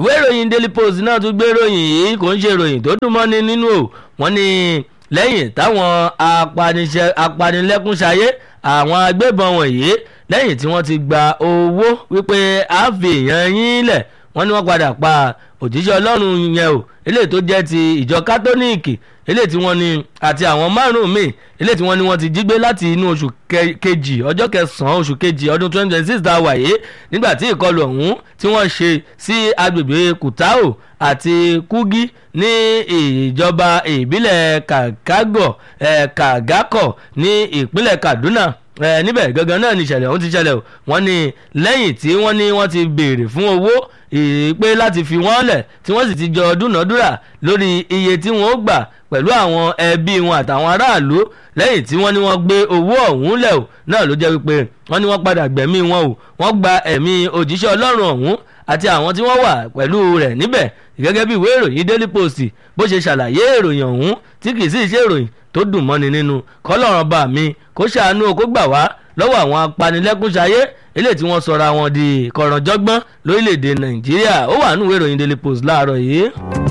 ìwé ìròyìn daily post náà tún gbé ìròyìn yìí kò ń ṣe ìròyìn tó dùn mọ́ni nínú o wọ́n ní lẹ́yìn táwọn apanilẹ́kúnṣayé àwọn agbébọn wọ̀nyí lẹ́yìn tí wọ́n ti gba owó wípé a fi èèyàn yín lẹ̀ wọ́n ní wọ́n padà pa òjíṣẹ́ ọlọ́run yẹn o eléyìí tó jẹ́ ti ìjọ kátólíìkì eléyìí tí wọ́n ní àti àwọn márùn-ún míì eléyìí tí wọ́n ní wọ́n ti jí gbé láti inú oṣù kejì ọjọ́ kẹsàn-án oṣù kejì ọdún twenty twenty six tá a wà yìí nígbà tí ìkọlù ọ̀hún tí wọ́n ṣe sí agbègbè kùtáò àti kúgí ní ìjọba ìbílẹ̀ kàgágọ̀ kàgákọ̀ ní ìpínlẹ̀ kaduna níbẹ̀ gangan náà ni ìṣẹ̀lẹ̀ ọ̀hún ti ṣẹlẹ̀ o wọ́n ní lẹ́yìn tí wọ́n ní wọ́n ti béèrè fún owó pé láti fi wọ́n lẹ̀ tí wọ́n sì ti jọ dúnàádúrà lórí iye tí wọ́n ó gbà pẹ̀lú àwọn ẹbí wọn àtàwọn aráàlú lẹ́yìn tí wọ́n ní wọ́n gbé owó ọ̀hún lẹ̀ o náà ló jẹ́ wípé wọ́n ní wọ́n padà gbẹ̀mí wọn o wọ́n gba ẹ̀mí òjíṣẹ́ ọlọ́run ọ̀hún àti àwọn tí wọ́n wà pẹ̀lú rẹ̀ níbẹ̀ gẹ́gẹ́ bí ìwé ìròyìn daily post bó ṣe ṣàlàyé ìròyìn ọ̀hún tí kì í sì ṣe ìròyìn tó dùn mọ́ni nínú kọ́lọ́run bá mi kó ṣàánú kó gbà wá lọ́wọ́ àwọn apanilẹ́kúnṣayé eléyìí tí wọ́n sọra wọn di kọ̀rọ̀jọ́gbọ́n lórílẹ̀‐èdè nàìjíríà ó wà nínú ìwé ìròyìn daily post láàárọ̀ yìí.